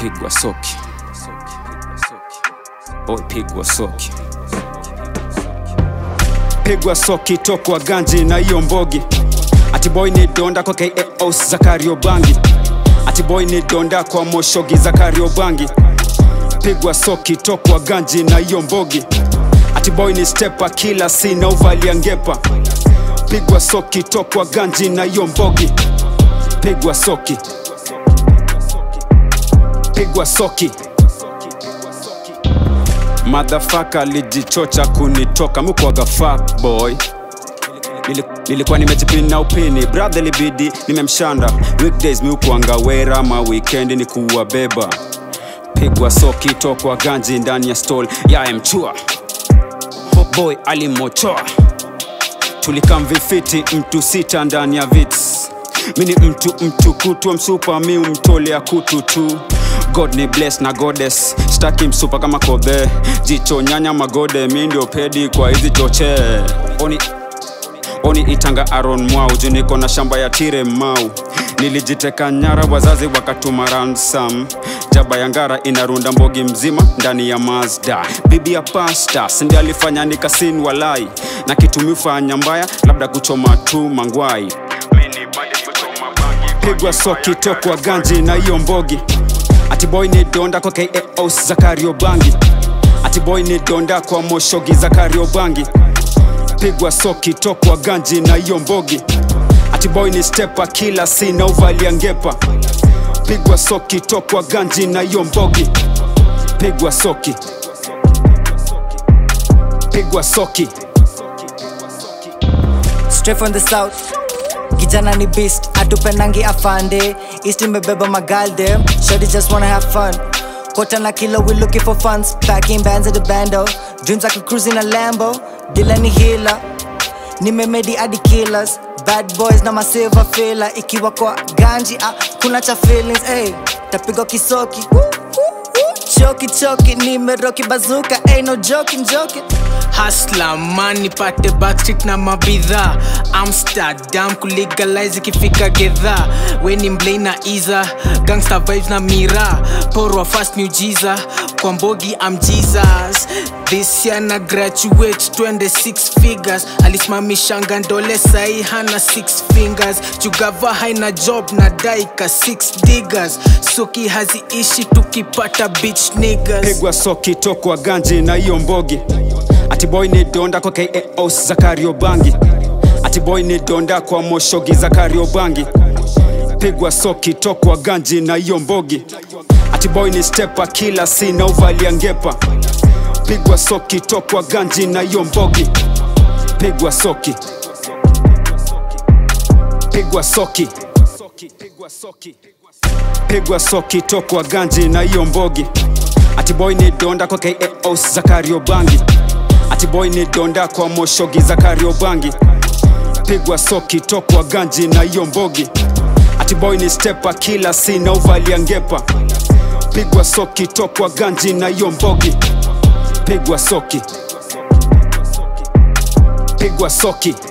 pigwa soki boy pigwa soki pigwa soki tokwa ganji na hiyo mbogi atiboy ni donda kwa kaos za kariobangi atiboy ni donda kwa moshogi za kariobangi pigwa soki tokwa ganji na hiyo mbogi atiboy ni stepa kila sina uvalia ngepa pigwa soki tokwa ganji na hiyo mbogi pigwa soki pigwa soki madhafaka alijichocha kunitoka mukwaga fuck boy Nili- nilikuwa nimejipina upini brother libidi nimemshanda weekdays miukuanga wera ma weekend ni kuwabeba pigwa soki tokwa ganji ndani ya stall ya mchua boy alimochoa tulikamvifiti mtu sita ndani ya vits mini mtu mtu kutwa msupa mi umtolea kutu tu god ni bless na goddess staki msupa kama kodhe jicho nyanya magode mi ndio pedi kwa hizi choche oni oni itanga aron mwau juu niko na shamba ya tire mau nilijiteka nyara wazazi wakatuma ransam jaba ya ngara inarunda mbogi mzima ndani ya mazda bibi ya pasta sindi alifanya nikasin walai na kitumifanya mbaya labda kuchoma tu mangwai pigwa soki tokwa ganji na hiyo mbogi atiboy ni donda kwa kaos za kariobangi atiboy ni donda kwa moshogi za kariobangi pigwa soki tokwa ganji na hiyo mbogi atiboy ni stepa kila sina uvalia ngepa pigwa soki tokwa ganji na hiyo mbogi pigwa soki pigwa soki straight from the south kijana ni beast atupendangi afande east imebeba magalde shorty just wanna have fun kota na kilo we looking for funds packing bands at the bando dreams like a cruising a lambo dila ni hila nimemedi hadi killers bad boys na masilver fila ikiwa kwa ganji ah, kuna cha feelings hey, tapigwa kisoki Woo, woo, woo. choki choki nimeroki bazuka hey, no joking joking hasla man nipate backstreet na mabidhaa amsterdam kulegalize ikifika gedha weni mblei na iza gangster vibes na mira porwa fast miujiza kwa mbogi am jesus this year na graduate twende six figures alisimamishanga ndole sai hana six fingers jugava haina job na daika six diggers soki haziishi tukipata bitch niggas pigwa soki tokwa ganji na hiyo mbogi atiboy ni donda kwa kaos za kariobangi atiboy ni donda kwa moshogi za kariobangi pigwa soki tokwa ganji na hiyo mbogi atiboy ni stepa kila sina uvalia ngepa pigwa soki tokwa ganji na hiyo mbogi pigwa soki pigwa soki pigwa soki tokwa ganji na hiyo mbogi atiboy ni donda kwa kaos za kariobangi atiboy ni donda kwa moshogi za kariobangi pigwa soki tokwa ganji na hiyo mbogi atiboy ni stepa kila sina uvalia ngepa pigwa soki tokwa ganji na hiyo mbogi pigwa soki pigwa soki